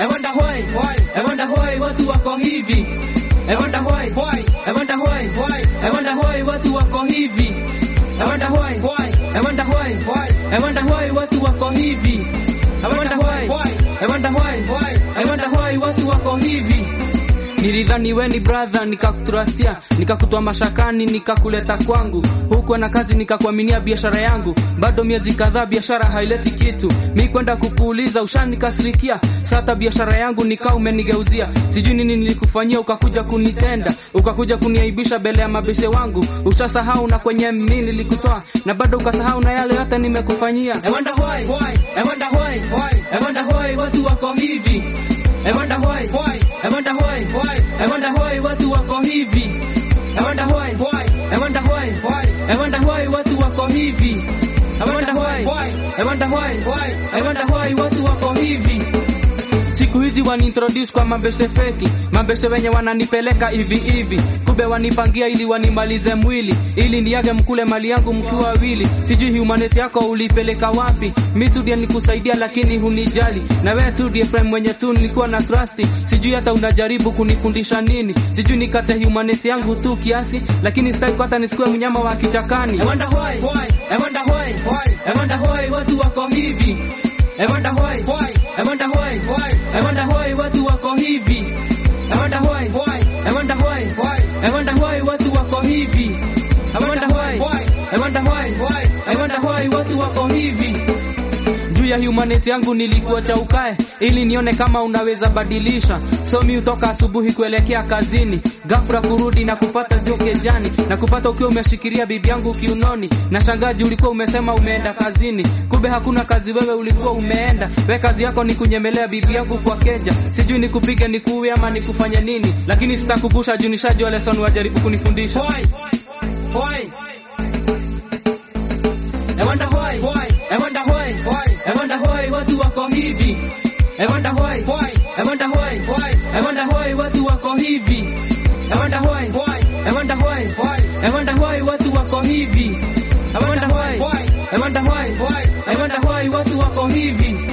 I wonder why, why, I wonder why watu wako hivi. I wonder why, why, I wonder why, why, I wonder why watu wako hivi. I wonder why, why, I wonder why, why, I wonder why watu wako hivi. I wonder why, why, I wonder why, why, I wonder why watu wako hivi. Nilidhani we ni brother, nikakutrustia, nikakutoa mashakani, nikakuleta kwangu. Huku na kazi nikakuaminia biashara yangu, bado miezi kadhaa biashara haileti kitu. Mi kwenda kukuuliza ushanikasirikia, sasa biashara yangu nikaa umenigeuzia. Sijui nini nilikufanyia, ukakuja kunitenda, ukakuja kuniaibisha mbele ya mabeshe wangu. Ushasahau na kwenye mimi nilikutoa, na bado ukasahau na yale yote nimekufanyia. I wonder why, why, I wonder why, why, I wonder why watu wako hivi. I wonder why, why, I wonder why, why, I wonder why watu wako hivi. I wonder why, why, I wonder why, why, I wonder why watu wako hivi. I wonder why, why, I wonder why, why, I wonder why watu wako hivi. Siku hizi waniintroduce kwa mambeshe feki, mambeshe wenye wananipeleka hivi hivi, kumbe wanipangia ili wanimalize mwili, ili niage mkule mali yangu mkiwa wawili. Sijui humanity yako ulipeleka wapi? Mi tu ndiye nikusaidia, lakini hunijali, na wewe tu ndiye friend mwenye tu nilikuwa na trust. Sijui hata unajaribu kunifundisha nini, sijui nikate humanity yangu tu kiasi, lakini sitaki hata nisikuwe mnyama wa kichakani. I wonder why, why, I wonder why, why, I wonder why watu wako hivi. I wonder why, why, I wonder why, why, I wonder why watu wako hivi. I wonder why, why, I wonder why, why, I wonder why watu wako hivi. I wonder why, why, I wonder why, why, I wonder why watu wako hivi. Juu ya humanity yangu nilikuwa cha ukae ili nione kama unaweza badilisha. So mi utoka asubuhi kuelekea kazini, ghafla kurudi na kupata joke jani na kupata ukiwa umeshikilia bibi yangu kiunoni, na shangaji ulikuwa umesema umeenda kazini, kumbe hakuna kazi, wewe ulikuwa umeenda. We kazi yako ni kunyemelea bibi yangu kwa keja, sijui nikupige nikuue ama nikufanye nini, lakini sitakugusha juu nishajua lesson wajaribu kunifundisha. Why? Why? I wonder why, why, I wonder why, why, I wonder why watu wako hivi. I wonder why, why, I wonder why, why, I wonder why watu wako hivi. I wonder why, why, I wonder why, why, I wonder why watu wako hivi. I wonder why, why, I wonder why, why, I wonder why watu wako hivi.